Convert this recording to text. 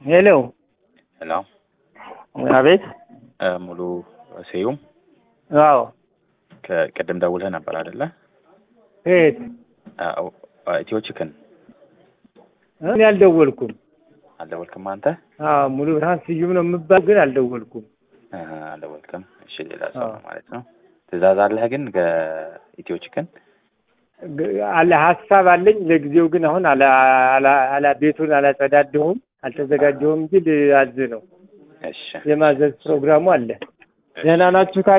ሄሎ ሄሎ አቤት እ ሙሉ ስዩም አዎ ከቅድም ደውለህ ነበር አይደለ? የት አዎ ኢትዮ ቺክን እኔ አልደወልኩም አልደወልክም አንተ? አዎ ሙሉ ብርሃን ስዩም ነው የምባል ግን አልደወልኩም እ አልደወልክም። እሺ ሌላ ሰው ነው ማለት ነው። ትእዛዝ አለህ ግን ከኢትዮ ቺክን? ግ- አለ ሀሳብ አለኝ ለጊዜው ግን አሁን አላ አላ አላ ቤቱን አላጸዳደሁም አልተዘጋጀሁም እንጂ ልአዝ ነው እሺ የማዘዝ ፕሮግራሙ አለ ደህና ናችሁ